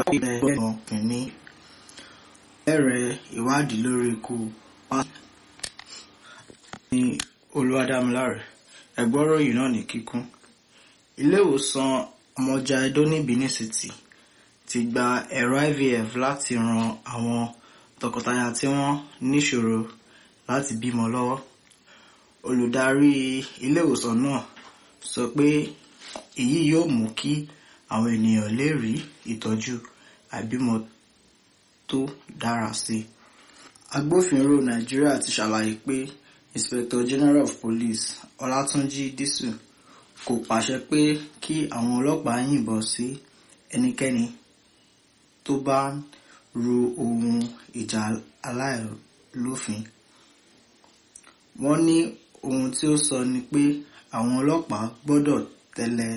ilẹ̀ ẹ̀gbọ́n kìíní bẹ̀rẹ̀ ìwádìí lórí ikú pásítọ̀ ní olúwadámiláre ẹ̀gbọ́rọ̀ yìí náà ní kíkún ilé ìwòsàn ọmọjà edo ní benin city ti gba ẹ̀rọ ivf láti ran àwọn tọkọtaya tí wọ́n níṣòro láti bímọ lọ́wọ́ olùdarí ilé ìwòsàn náà sọ pé èyí yóò mú kí àwọn ènìyàn lè rí ìtọ́jú àìbímọ tó dára sí i agbófinró nàìjíríà ti ṣàlàyé pé inspector general of police ọlátúnjì dísù kò pàṣẹ pé kí àwọn ọlọ́pàá yìnbọn sí ẹnikẹ́ni tó bá ń ru ohun ìjà aláìlófin wọ́n ní ohun tí ó sọ ni pé àwọn ọlọ́pàá gbọ́dọ̀ tẹ̀lé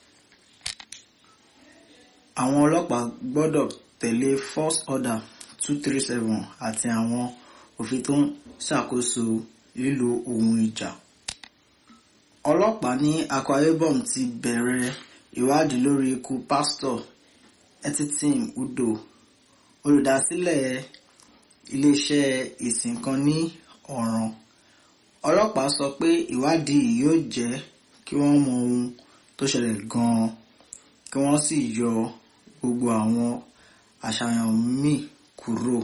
àwọn ọlọ́pàá gbọ́dọ̀ tẹ̀lé force order two three seven àti àwọn òfin tó ń ṣàkóso lílo ohun ìjà. ọlọ́pàá ní akwa ibom ti bẹ̀rẹ̀ ìwádìí lórí ikú pásítọ̀ etitim udo olùdásílẹ̀ iléeṣẹ́ ìsìn kan ní ọ̀ràn ọlọ́pàá sọ pé ìwádìí yóò jẹ́ kí wọ́n mọ ohun tó ṣẹlẹ̀ gan-an kí wọ́n sì yọ gbogbo àwọn àṣàyàn míì kúrò.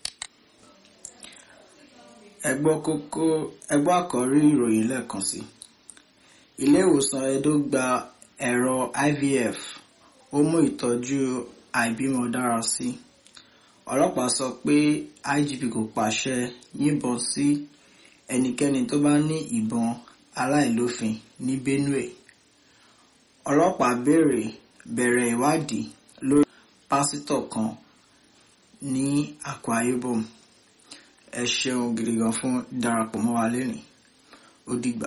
ẹgbọ́ kókó ẹgbọ́ àkọ́rí ìròyìn lẹ́ẹ̀kan sí. ilé ìwòsàn edo gba ẹ̀rọ ivf ó mú ìtọ́jú àìbímọ dára sí. ọlọ́pàá sọ pé igp kò pàṣẹ yìnbọn sí ẹnikẹ́ni tó bá ní ìbọn aláìlófin ní benue. ọlọ́pàá béèrè bẹ̀rẹ̀ ìwádìí lórí pásítọ̀ kan ní akwa ibom ẹ ṣeun gidi gan fún darapọ̀ mọ́ wa lẹ́nìí ó dìgbà.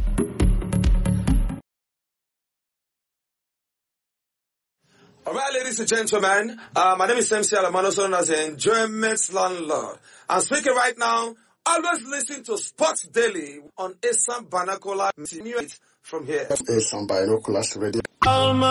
All right, ladies and gentlemen, uh, my name is MC Alamano, known as the Enjoyment Landlord. I'm speaking right now. Always listen to Sports Daily on Assam Banakola from here. Assam Binoculars Radio. Alma